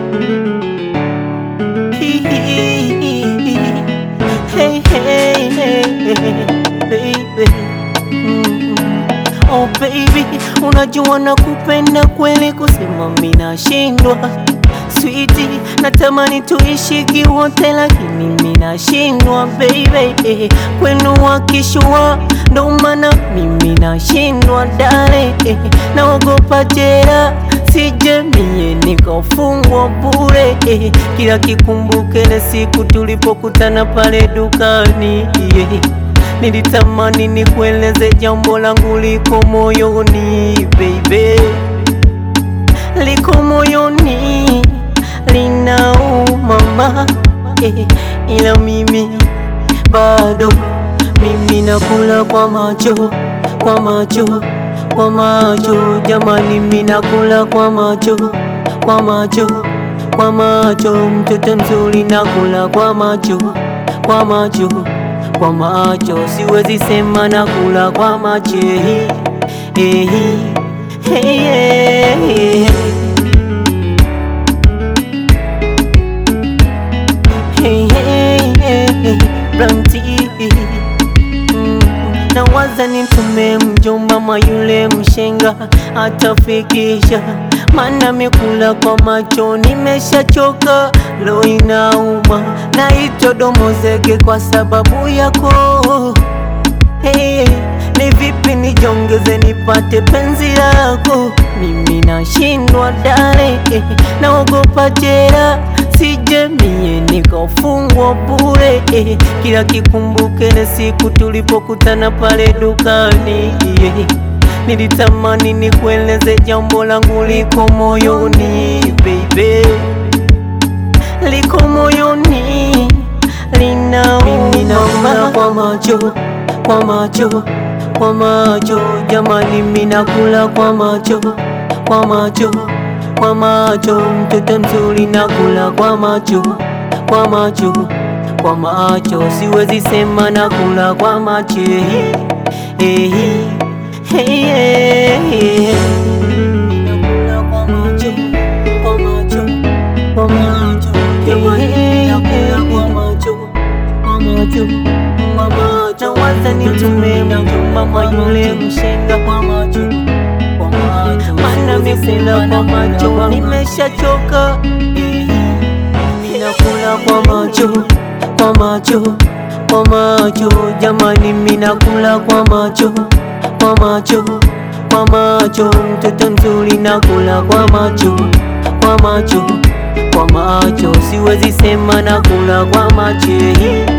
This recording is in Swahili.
Hey, hey, hey, baby. Mm. Oh baby, unajua nakupenda kweli, kusema mimi nashindwa. Sweetie, natamani tuishi kiwote, lakini mimi nashindwa baby. Kwenu wakishua, ndo maana mimi nashindwa dale. Naogopa jela, sije mie nikafungwa bure. Kila kikumbuke ile siku tulipokutana pale dukani yeah. Nilitamani nikueleze jambo langu liko moyoni baby, liko moyoni linauma ma eh, ila mimi bado mimi nakula kwa macho kwa macho kwa macho, jamani, mimi nakula kwa macho kwa macho kwa macho, mtoto mzuri nakula kwa macho kwa macho kwa macho, siwezi sema nakula kwa macho eh, eh, eh, eh, eh. Hey, hey, hey, hey, Blanti Mm, nawaza nitume mjomba mwa yule mshenga atafikisha, mana mikula kwa macho nimeshachoka, lo inauma na domo zege kwa sababu yako hey, ni vipi nijongeze nipate penzi lako? Mimi nashindwa dale, eh, naogopa jela sije mie nikafungwa bure eh, kila kikumbuke ile siku tulipokutana pale dukani yeah. Nilitamani nikueleze jambo langu liko moyoni baby, liko moyoni linauma kwa macho kwa macho kwa macho, jamani, mimi nakula kwa macho kwa macho kwa macho, mtoto mzuri nakula kwa macho kwa macho kwa macho, siwezi sema nakula kwa macho eh, eh, eh, eh, eh. Nakula kwa macho kwa macho kwa macho, jamani, nakula kwa macho kwa macho kwa macho, waza nitume mjomba mwa yule mshenga kwa macho kwa macho, mana mikula kwa macho nimeshachoka, minakula kwa macho kwa macho kwa macho, jamani, minakula kwa macho kwa macho kwa macho, mtoto mzuri nakula kwa macho kwa macho kwa macho, siwezi sema nakula kwa macho eh.